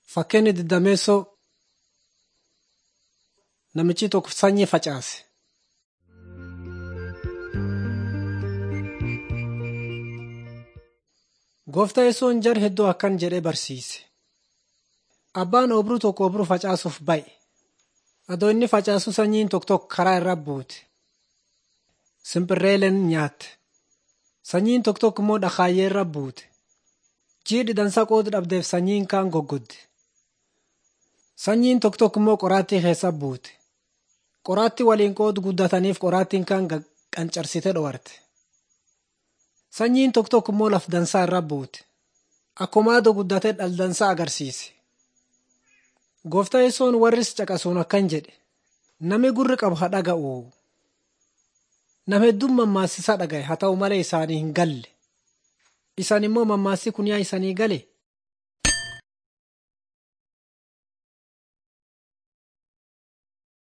Fakkeenya digdameessoo namichi tokko sanyii facaase. Gooftaa Yesuun jar hedduu akkan jedhee barsiise. Abbaan obruu tokko obruu facaasuuf ba'e. Adoo inni facaasu sanyiin tokko tokko karaa irra buute. Simbirreeleen nyaatte. Sanyiin tokko tokko immoo dhakaayyee irra buute. Jiidhi dansaa qooda dhabdeef sanyiin kaan goggogde. Sanyiin tokko tokko immoo qoraattii keessa buute. Qoraattii waliin qoodu guddataniif qoraattiin kaan qancarsite dhowarte. Sanyiin tokko tokko immoo laf dansaa irra buute. Akkuma adoo guddatee dhaldansaa agarsiise. Gooftaa Yesuun warris caqasuun akkan jedhe. Nami gurri qabu haa dhaga'u. Nama hedduun mammaaksa dhaga'e haa ta'u malee isaanii hin galle. Isaan immoo mammaaksi kun yaa isanii gale